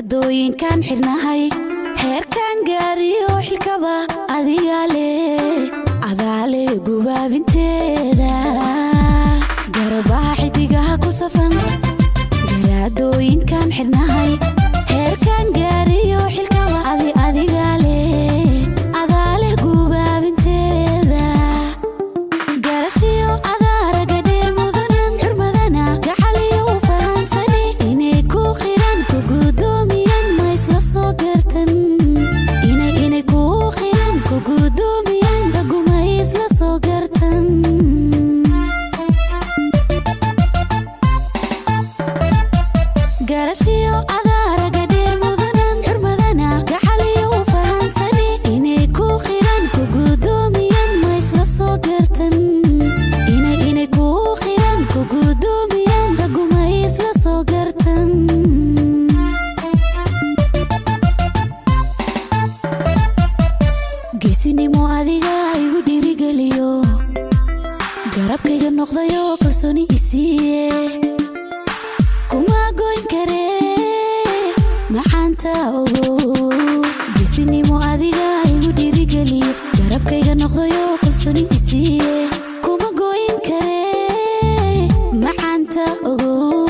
garaadooyinkaan xidhnahay heerkan gaariyo xilkaba adigaale adaale gubaabinteeda garabaha xidigaha ku safan garaadooyinkaan xidhnahay heerkan gaariyo xilkaba adi adigaale adaale gubaabinteeda garashiyo adaaraga dheer mudanan xurmadana gacaliyo u fahansani inay ku qiran ku gudoomiyaan ma isla soo gartan inay inay ku qiran ku gudoomiyaan ragu ma isla soo gartan garashiyo adaaraga dheer mudanan xurmadana gacaliyo u fahansani inay ku qiran ku gudoomiyaan ma isla soo gartan inay inay ku qiran ku gudoomiyaan ragu ma isla soo gartan geesinimo adiga igu dhiirigeliyo garabkayga noqdayo kalsooni isiiye kuma goyn karee maxaanta ogo geesinimo adiga igu dhiirigeliyo garabkayga noqdayo kalsooni isiiye kuma goyn karee maxaanta ogo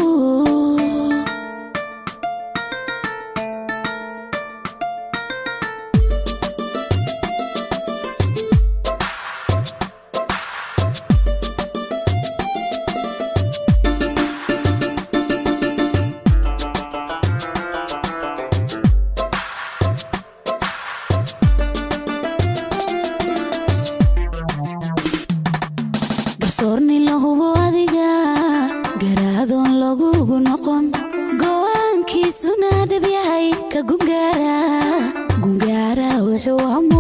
garsoorni la hubo adiga garaadoon lagugu noqon go'aankiisuna dhab yahay ka gungaara gungaara wuxuu amo